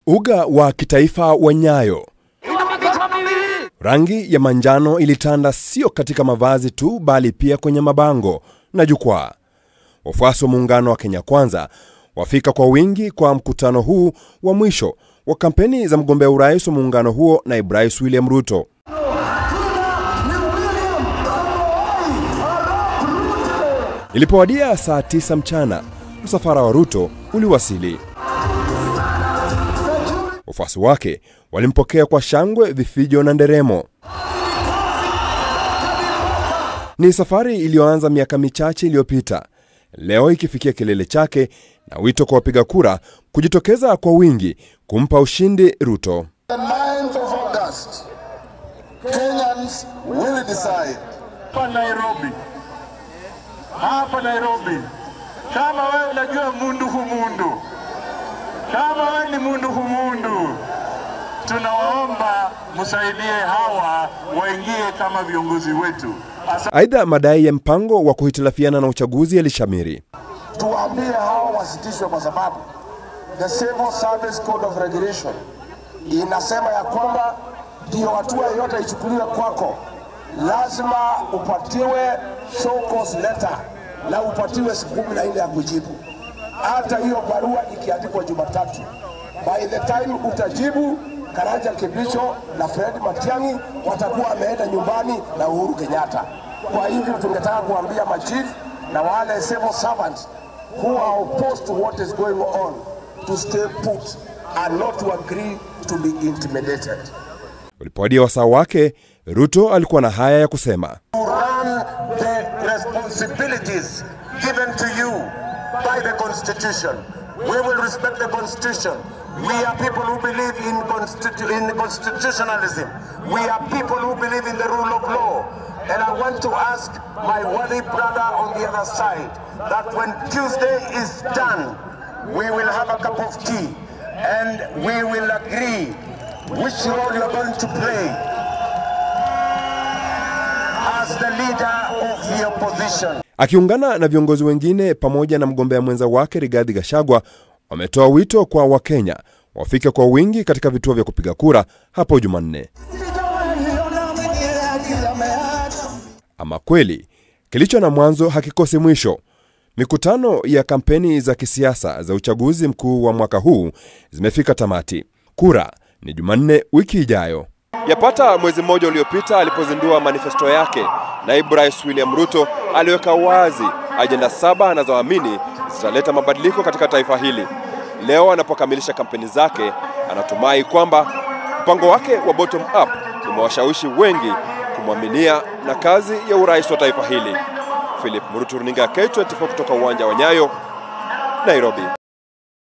Uga wa kitaifa wa Nyayo. Rangi ya manjano ilitanda sio katika mavazi tu bali pia kwenye mabango na jukwaa. Wafuasi wa muungano wa Kenya Kwanza wafika kwa wingi kwa mkutano huu wa mwisho wa kampeni za mgombea urais wa muungano huo naibu rais William Ruto. Ilipowadia saa tisa mchana, msafara wa Ruto uliwasili. Wafuasi wake walimpokea kwa shangwe, vifijo na nderemo. Ni safari iliyoanza miaka michache iliyopita, leo ikifikia kilele chake na wito kwa wapiga kura kujitokeza kwa wingi kumpa ushindi Ruto. The 9th of August, Kenyans will decide. hapa Nairobi, hapa Nairobi, kama wewe unajua mundu humundu, kama wewe ni mundu humundu, tunawaomba msaidie hawa waingie kama viongozi wetu. Asa Aidha, madai ya mpango wa kuhitilafiana na uchaguzi yalishamiri. Tuwaambie hawa wasitishwe, kwa sababu the Civil Service Code of Regulation inasema ya kwamba ndio hatua yoyote ichukuliwe kwako, lazima upatiwe show cause letter na upatiwe siku kumi na nne ya kujibu. Hata hiyo barua ikiandikwa Jumatatu, by the time utajibu, Karanja Kibicho na Fred Matiang'i watakuwa wameenda nyumbani na Uhuru Kenyatta. Kwa hivyo tungetaka kuambia machief na wale civil servants who are opposed to what is going on to stay put and not to agree to be intimidated. Ulipowadia wasaa wake, Ruto alikuwa na haya ya kusema. to run the responsibilities given to you by the Constitution. We will respect the Constitution. We are people who believe in, constitu- in constitutionalism. We are people who believe in the rule of law. And I want to ask my worthy brother on the other side that when Tuesday is done, we will have a cup of tea and we will agree which role you are going to play as the leader of the opposition. Akiungana na viongozi wengine pamoja na mgombea mwenza wake Rigathi Gachagua, wametoa wito kwa Wakenya wafike kwa wingi katika vituo vya kupiga kura hapo Jumanne. Ama kweli kilicho na mwanzo hakikosi mwisho. Mikutano ya kampeni za kisiasa za uchaguzi mkuu wa mwaka huu zimefika tamati. Kura ni Jumanne wiki ijayo. Yapata mwezi mmoja uliopita alipozindua manifesto yake, naibu rais William Ruto aliweka wazi ajenda saba anazoamini zitaleta mabadiliko katika taifa hili. Leo anapokamilisha kampeni zake, anatumai kwamba mpango wake wa bottom up umewashawishi wengi kumwaminia na kazi ya urais wa taifa hili. Philip Murutu, runinga ya K24 kutoka uwanja wa Nyayo, Nairobi.